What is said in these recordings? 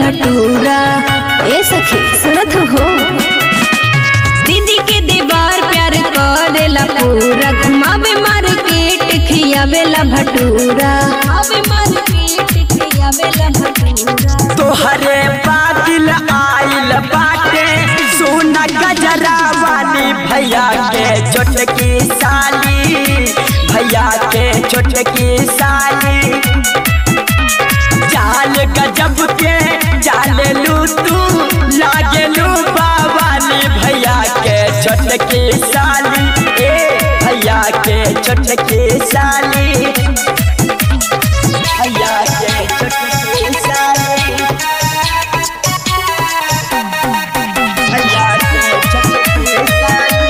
भटूरा ए सखी सुनत हो दीदी के दीवार प्यार करेला पूरा घुमावे मार्केट खियावेला भटूरा घुमावे मार्केट खियावेला भटूरा तोहरे बादल आइल बाटे सोना गजरा वाली भैया के छोटकी साली भैया के छोटकी साली चाल गजब के चाल लू तू लागे लू बावाली भैया के छोटकी साली ए भैया के छोटकी साली भैया के छोटकी साली भैया के छोटकी साली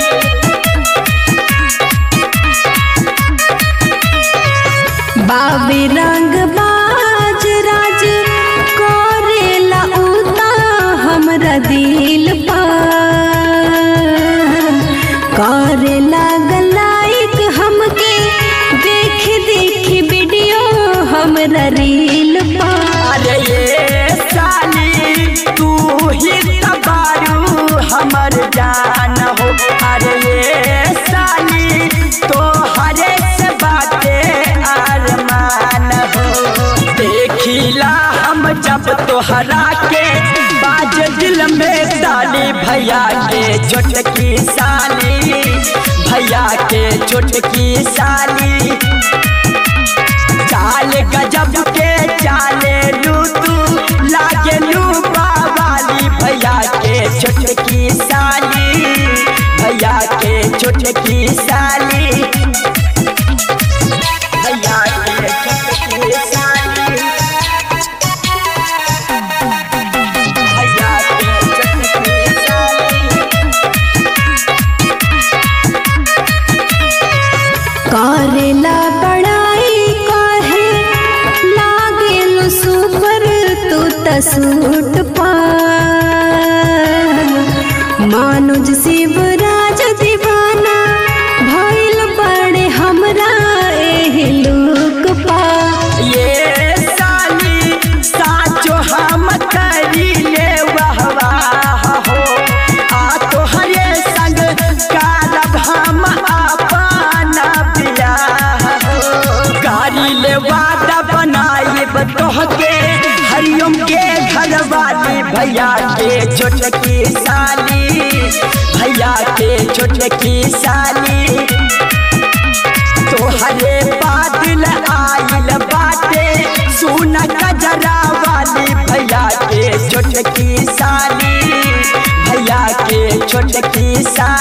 बाबे रंग बाज राज करेला उता हमरा दिल पर करेला गलाइक हमके देख देख वीडियो हमरा रील पर अरे ये साली तू ही तबारू हमर जान हो अरे ये साली तो हरे से बाते अरमान हो देखिला हम जब तोहरा के बाज दिल में साली भैया के छोटकी साली भैया के छोटकी साली चाल गजब के चाले लू तू लागे लू बाबाली भैया के छोटकी साली भैया के छोटकी साली भैया के छोटकी साली भैया के छोटकी साली करेला बड़ाई काहे लागेल सुपर तू त सूट पा मानुज शिवराज दीवाना भइल बड़े हमरा एही लुक पा ये साली साचो हम करी ले वाह हो आ तोहरे संग कारब हम अपना बियाह हो गाड़ी ले वादा बनाइब तोहके हरिओम के घर वाली भैया के छोटकी साली भैया के छोटकी साली तोहरे बादल आइल बाटे सोना गजरा वाली भैया के छोटकी साली भैया के छोटकी साली